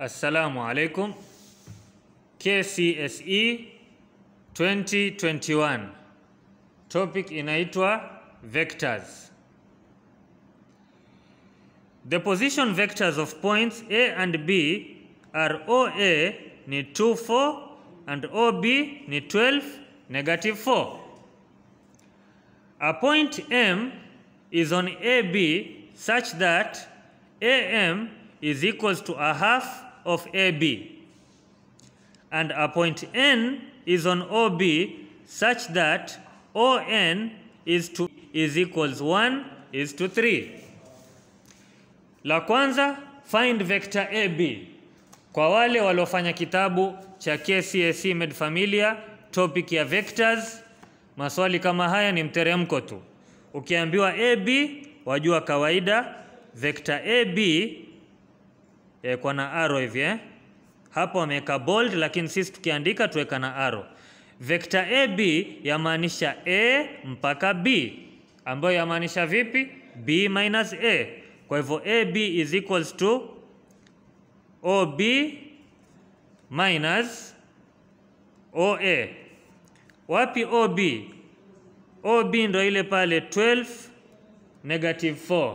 Assalamu alaikum. KCSE 2021. Topic inaitwa vectors. The position vectors of points A and B are OA ni 2 4 and OB ni 12 negative 4. A point M is on AB such that AM is equals to a half of AB and a point N is on OB such that ON is to is equals 1 is to 3. La kwanza find vector AB. Kwa wale waliofanya kitabu cha KCSE Med Familia topic ya vectors, maswali kama haya ni mteremko tu. Ukiambiwa AB wajua kawaida vector AB eh, kwa na arrow hivi eh? Hapo wameweka bold, lakini sisi tukiandika tuweka na arrow. Vector AB yamaanisha A mpaka B, ambayo yamaanisha vipi? B minus A. Kwa hivyo AB is equals to OB minus OA. Wapi OB? OB ndo ile pale 12 negative 4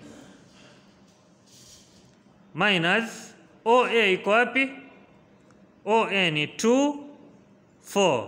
minus OA iko wapi? OA ni 2 4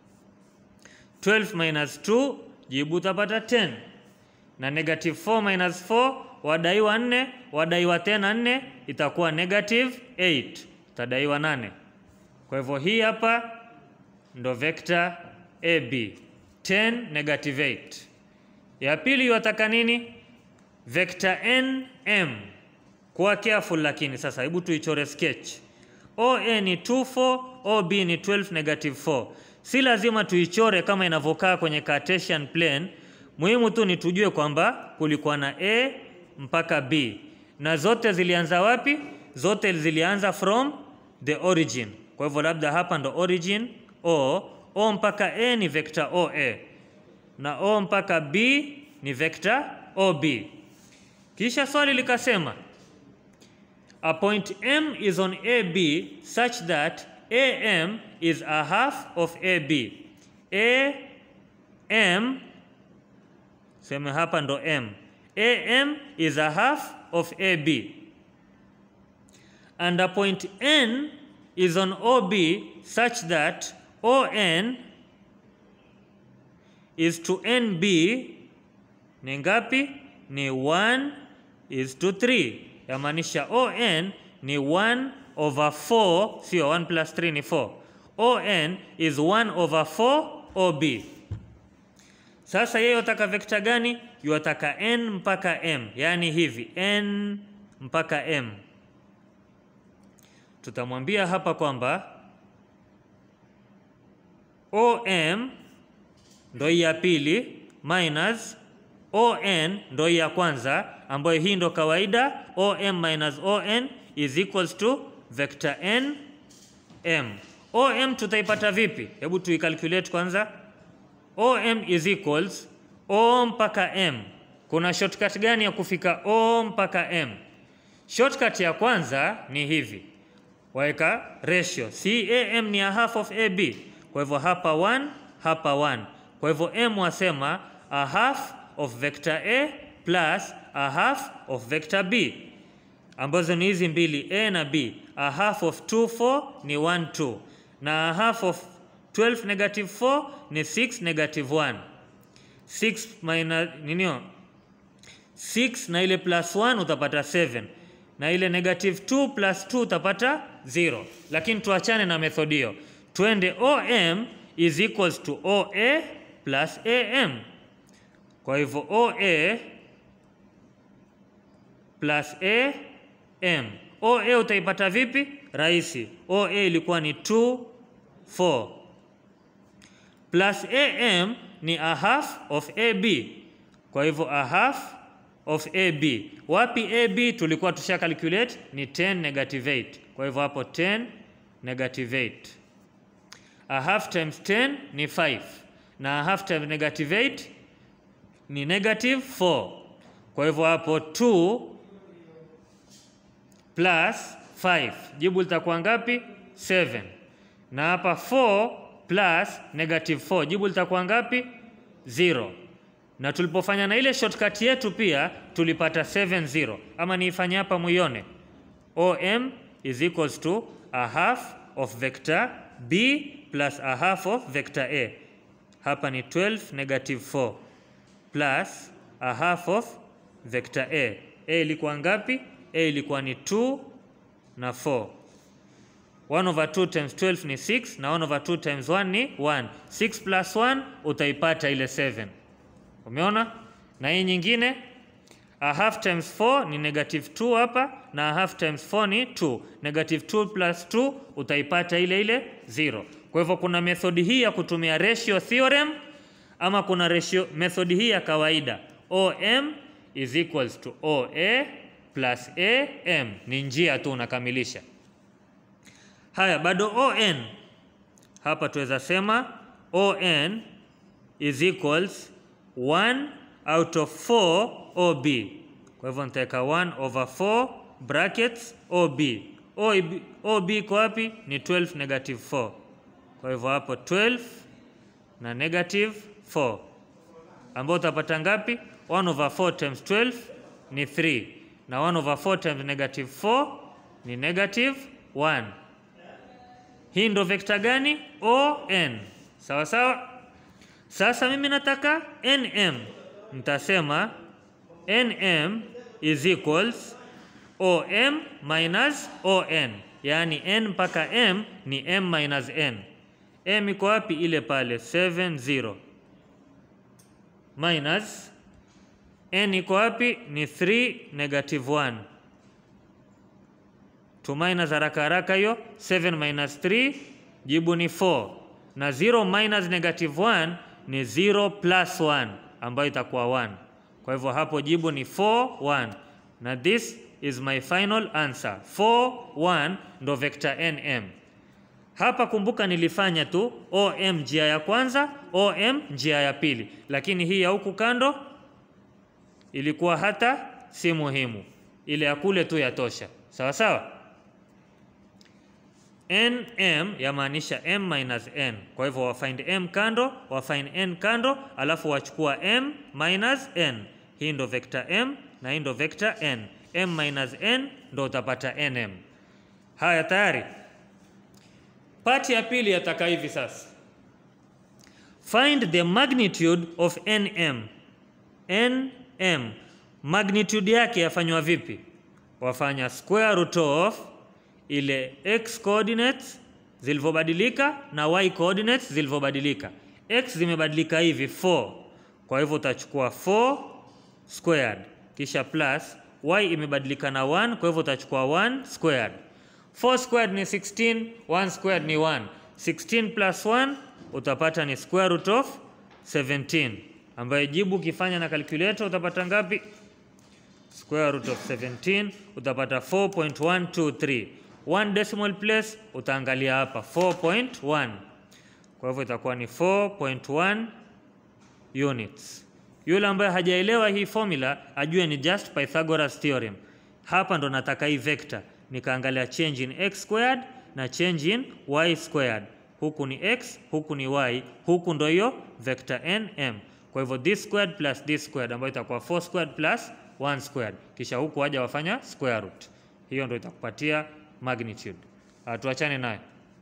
12 minus 2 jibu utapata 10 na negative 4 minus 4 wadaiwa 4 wadaiwa tena 4 itakuwa negative 8 utadaiwa 8 kwa hivyo hii hapa ndo vector AB 10 negative 8 ya pili wataka nini vector NM kuwa careful lakini sasa hebu tuichore sketch OA ni 2 4 OB ni 12 negative 4 si lazima tuichore kama inavyokaa kwenye Cartesian plane muhimu tu ni tujue kwamba kulikuwa na A mpaka B na zote zilianza wapi zote zilianza from the origin kwa hivyo labda hapa ndo origin O O mpaka A ni vector OA na O mpaka B ni vector OB kisha swali likasema A point M is on AB such that AM is a half of AB. AM, seme hapa ndo M. AM is a half of AB. And a point N is on OB such that ON is to NB ni ngapi? Ni 1 is to 3 yamaanisha ON ni 1 over 4, sio 1 plus 3 ni 4. ON is 1 over 4 OB. Sasa yeye yataka vector gani? Yataka N mpaka M, yaani hivi N mpaka M. Tutamwambia hapa kwamba OM ndo ya pili minus ON ndo ya kwanza ambayo hii ndo kawaida OM minus ON is equals to vector N M. OM tutaipata vipi? Hebu tuicalculate kwanza. OM is equals O mpaka M. Kuna shortcut gani ya kufika O mpaka M? Shortcut ya kwanza ni hivi. Waweka ratio. CAM ni a half of AB. Kwa hivyo hapa 1, hapa 1. Kwa hivyo M wasema a half of vector A plus a half of vector B ambazo ni hizi mbili A na B. A half of 2 4 ni 1 2 na a half of 12 negative 4 ni 6 negative 1. 6 minus ninio 6 na ile plus 1 utapata 7 na ile negative 2 plus 2 utapata 0, lakini tuachane na method hiyo, twende OM is equals to OA plus AM. Kwa hivyo OA plus AM. OA utaipata vipi? Rahisi. OA ilikuwa ni 2 4 plus AM ni a half of AB. Kwa hivyo a half of AB. Wapi AB tulikuwa tusha calculate ni 10 negative 8. Kwa hivyo hapo 10 negative 8. A half times 10 ni 5 na a half times negative 8 ni negative 4. Kwa hivyo hapo 2 plus 5. Jibu litakuwa ngapi? 7. Na hapa 4 plus negative 4, jibu litakuwa ngapi? 0. Na tulipofanya na ile shortcut yetu pia tulipata 7 0. Ama niifanye hapa muione. OM is equals to a half of vector B plus a half of vector A. Hapa ni 12 negative 4 plus a half of vector A. A ilikuwa ngapi? A ilikuwa ni 2 na 4. 1 over 2 times 12 ni 6 na 1 over 2 times 1 ni 1. 6 plus 1 utaipata ile 7. Umeona? Na hii nyingine a half times 4 ni negative 2 hapa na a half times 4 ni 2. Negative 2 plus 2 utaipata ile ile 0. Kwa hivyo kuna methodi hii ya kutumia ratio theorem ama kuna ratio methodi hii ya kawaida. OM is equals to OA plus AM. Ni njia tu unakamilisha. Haya, bado ON hapa tuweza sema ON is equals 1 out of 4 OB. Kwa hivyo nitaweka 1 over 4 brackets OB. OB, OB iko wapi? Ni 12 negative 4. Kwa hivyo hapo 12 na negative 4 ambao utapata ngapi? 1 over 4 times 12 ni 3 na 1 over 4 times negative 4 ni negative 1. Hii ndo vekta gani? ON. Sawa sawa. Sasa mimi nataka NM, nitasema NM is equals OM minus ON, yaani N mpaka M ni M minus N. M iko wapi? Ile pale 70 minus N iko wapi? Ni 3 negative 1 to minus haraka haraka hiyo 7 minus 3 jibu ni 4 na 0 minus negative 1 ni 0 plus 1 ambayo itakuwa 1 kwa hivyo hapo jibu ni 4 1 na this is my final answer 4 1 ndo vector nm hapa kumbuka nilifanya tu om njia ya kwanza om njia ya pili lakini hii ya huku kando ilikuwa hata si muhimu ile ya kule tu yatosha sawa sawa nm yamaanisha m minus n kwa hivyo wafind m kando wafind n kando alafu wachukua m minus n hii ndo vector m na hii ndo vector n m minus n ndo utapata nm haya tayari pati ya pili yataka hivi sasa find the magnitude of nm nm magnitude yake yafanywa vipi wafanya square root of ile x coordinates zilivyobadilika na y coordinates zilivyobadilika x zimebadilika hivi 4 kwa hivyo utachukua 4 squared kisha plus y imebadilika na 1 kwa hivyo utachukua 1 squared 4 squared ni 16 1 squared ni 1 16 plus 1 utapata ni square root of 17 ambayo jibu ukifanya na calculator utapata ngapi square root of 17 utapata 4.123 one decimal place utaangalia hapa 4.1 kwa hivyo itakuwa ni 4.1 units yule ambaye hajaelewa hii formula ajue ni just Pythagoras theorem hapa ndo nataka hii vector nikaangalia change in x squared na change in y squared huku ni x huku ni y huku ndo hiyo vector nm kwa hivyo this squared plus this squared ambayo itakuwa 4 squared plus 1 squared kisha huku waja wafanya square root hiyo ndo itakupatia magnitude tuachane nayo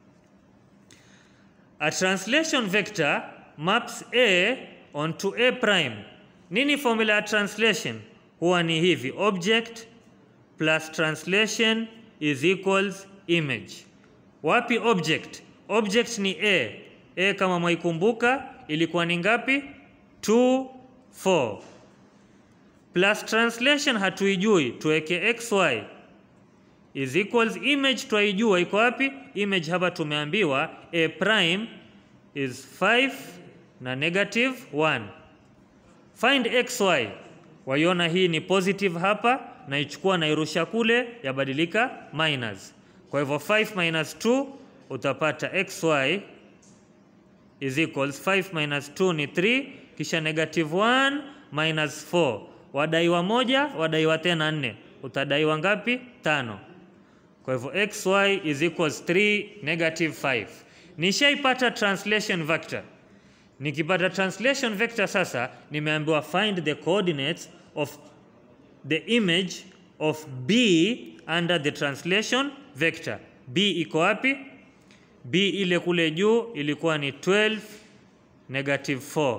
a translation vector maps a onto a prime nini formula ya translation huwa ni hivi object plus translation is equals image wapi object object ni a a kama mwaikumbuka ilikuwa ni ngapi 2 4 plus translation hatuijui tuweke xy is equals image twaijua iko wapi image hapa tumeambiwa a prime is 5 na negative 1 find xy waiona hii ni positive hapa naichukua nairusha kule yabadilika minus kwa hivyo 5 minus 2 utapata xy is equals 5 minus 2 ni 3 kisha negative 1 minus 4 wadaiwa moja wadaiwa tena nne utadaiwa ngapi tano Kwa hivyo xy is equals 3 negative 5. Nishaipata translation vector. Nikipata translation vector sasa, nimeambiwa find the coordinates of the image of b under the translation vector. b iko wapi? b ile kule juu ilikuwa ni 12 negative 4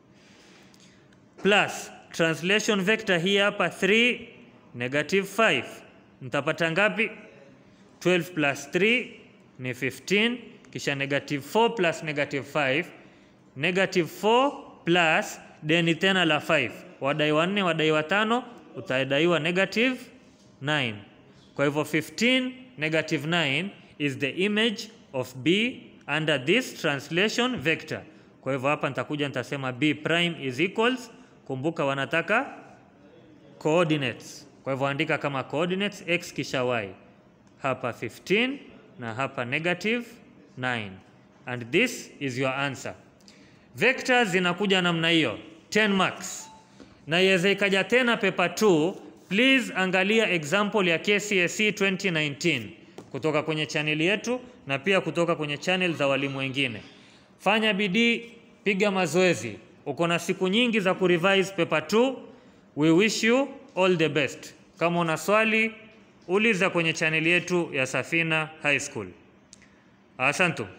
plus translation vector hii hapa 3 negative 5 mtapata ngapi 12 plus 3 ni 15 kisha negative 4 plus negative 5 negative 4 plus deni tena la 5 wadai wanne wadai watano utadaiwa negative 9 kwa hivyo 15 negative 9 is the image of b under this translation vector kwa hivyo hapa nitakuja nitasema b prime is equals kumbuka wanataka coordinates kwa hivyo andika kama coordinates x kisha y hapa 15 na hapa negative 9 and this is your answer vectors zinakuja namna hiyo 10 marks na iweze ikaja tena paper 2 please angalia example ya KCSE 2019 kutoka kwenye chaneli yetu na pia kutoka kwenye channel za walimu wengine fanya bidii piga mazoezi uko na siku nyingi za kurevise paper 2 we wish you all the best kama una swali uliza kwenye chaneli yetu ya Safina High School asante